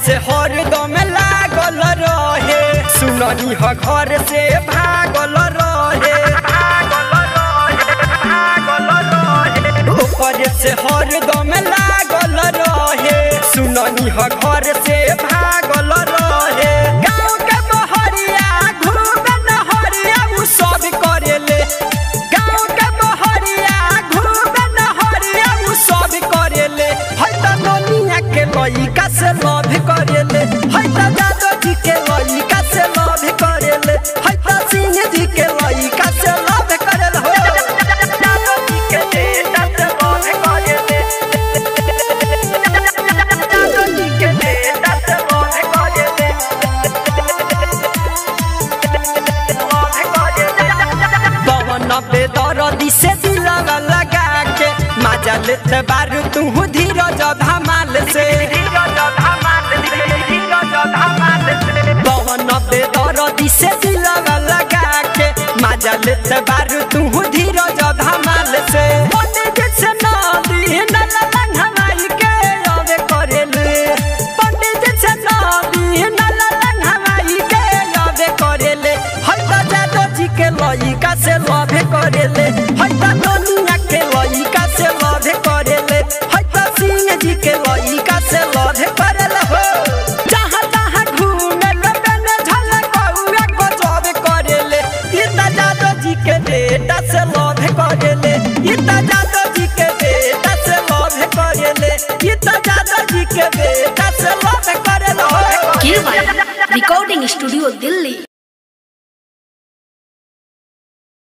से हरदम लागल रहे सुननी ह घर से भागल रहे ओकर से हरदम लागल रहे सुननी ह घर से भागल रहे गाँव के बहरिया घूमे नहरिया उ सब करेले गाँव के बहरिया घूमे नहरिया उ सब करेले है त ननिया के लइका से लव करेले है त दादो जी के लइका से लव करेले है त सिंह जी के लइका से लव करेले हो दादो जी के बेटा से लव करेले दादो जी के बेटा से लव करेले पवन पे दरदी से दिलवा लगा के मजा लेते बारू तू धीरज धमाल से पवन पे दरदी से दिलवा लगा के मजा लेते बारू तू धीरज धमाल से पंडित से नदी नला लंघवाई के अवे करेले पंडित से नदी नला लंघवाई के अवे करेले है त जादो जी के लइका से लव करेले